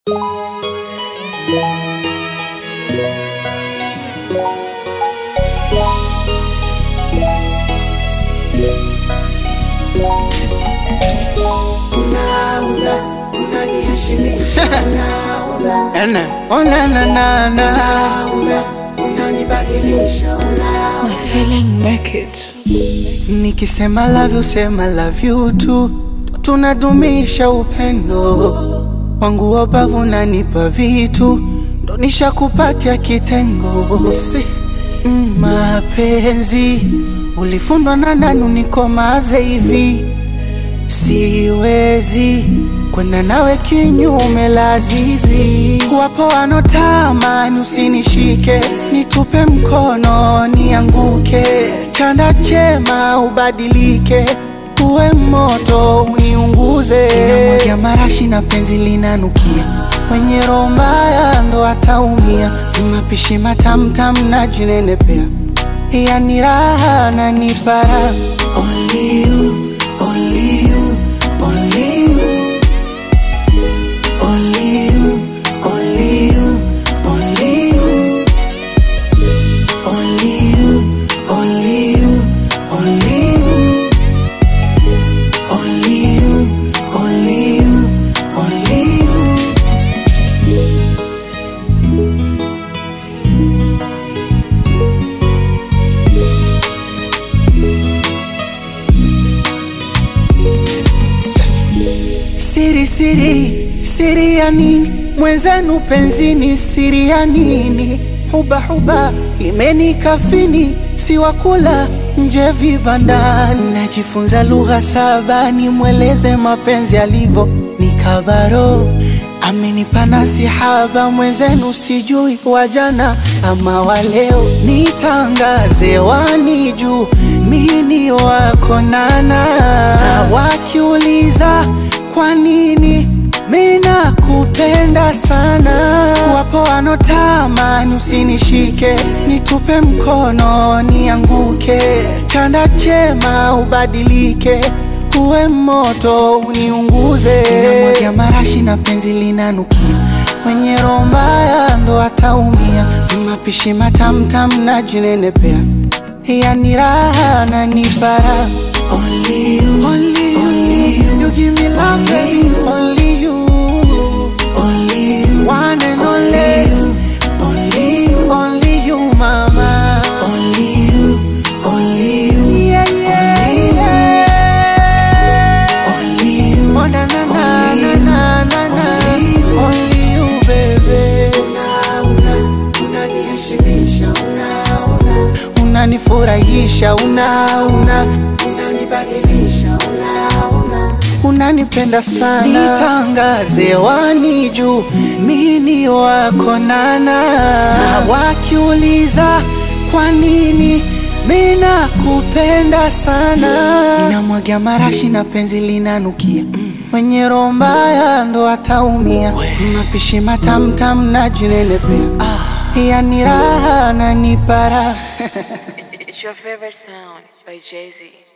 Ene, oh na na na na My feeling make it. Nikisema love you, sema love you tu Tunadumisha upendo Wangu wabavu nanipa vitu Ndo nishakupatia kitengo si. mm, Mapenzi Ulifundwa na nani unikomaze hivi Siwezi kwenda nawe kinyume lazizi. Wapo wanotamani usinishike, nitupe mkono nianguke, chanda chema ubadilike, uwe moto uniunguze. Namwagia marashi na penzi linanukia, mwenye roho mbaya ndo ataumia. Mapishi matamtam na jinenepea, yani raha na nipara. Only you, only you, only you. Only you, only you, only you. Only you, only you, only you. Only you, only you, only you. Siri siri siri ya nini mwenzenu penzini siri ya nini huba huba imenikafini siwakula nje vibandani najifunza lugha saba nimweleze mapenzi alivyo nikabaro amenipa nasihaba mwenzenu sijui wajana ama waleo nitangaze wani juu mini wako nana na wakiuliza kwa nini mina kupenda sana wapo wanotamani usinishike nitupe mkono nianguke chanda chema ubadilike uwe moto uniunguze namwagia marashi na penzi linanukia mwenye roho mbaya ndo ataumia mapishi matamtam na jinenepea yani raha na nipara Only you, only you, only you, you give me love, baby. Only you, only you, one and only you, only you, only you, mama. Only you, only you, yeah, yeah, yeah. Only you, oh na na na na na na na. Only you, baby. Unanifurahisha, una una unanipenda sana, nitangaze wani juu mini wako nana, na wakiuliza kwa nini mina kupenda sana, namwagia marashi na penzi linanukia mwenye roho mbaya ndo ataumia, mapishi matamtam na jinenepea, yani raha na nipara It's your favorite sound by Jay Z.